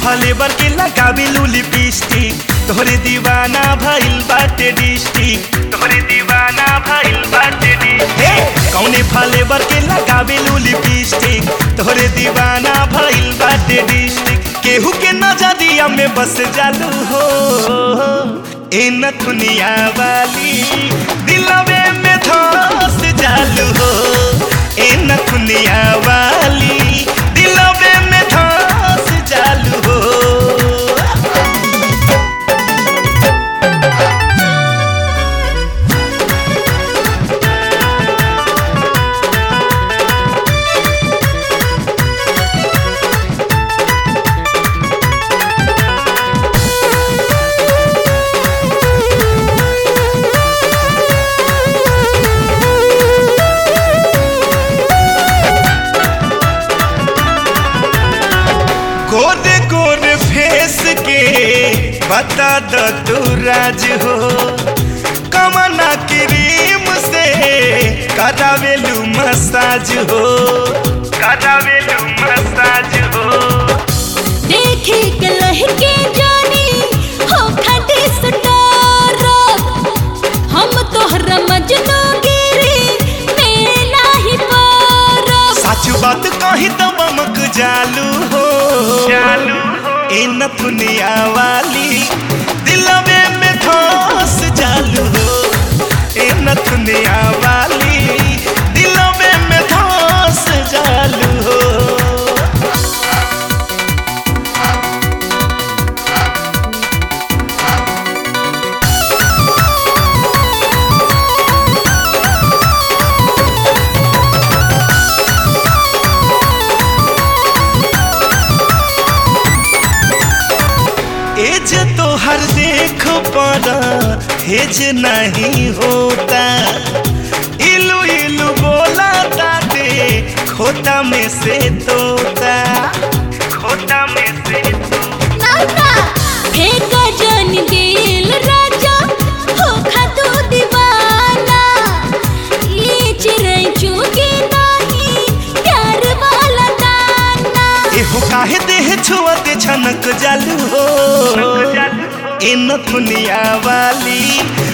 flavour के लगावे lipstick तोहरे दीवाना भइल बाटे डिस्ट्रिक्ट तोहरे दीवाना भइल बाटे डिस्ट्रिक्ट कौने फलेवर के लगावे लिपस्टिक तोहरे दीवाना भइल बाटे डिस्ट्रिक्ट केहू के नजरिया में बस जालू हो ए नथुनिया वाली दिलवे में धस जालू हो ए नथुनिया वाली दिलवे में धस जालू हो गोरे गोरे फेस के बता द तू राज हो कमना क्रीम से करावेलू मसाज हो करावेलू मसाज हो देखे के लहके जानी हो खटे सटारा हम तोहरा मजनू गिरी मेला ही पारा सच बात कही तो बमक जालू हो चालू हो ए नथुनिया वाली दिलवे में धस जालू हो ए नथुनिया वाली दिलवे में धस जालू हो एज तो हर देख पड़ा हेज नहीं होता इलू इलू बोला ताते खोता में से तोता खोटा में से तू नाना फेंका जन दिल राजा हो खातू दीवाना ये चिड़ै चुगे नहीं प्यार वाला दाना एहो काहे देह छुअते छनक जालू हो चालू हो इन दुनिया वाली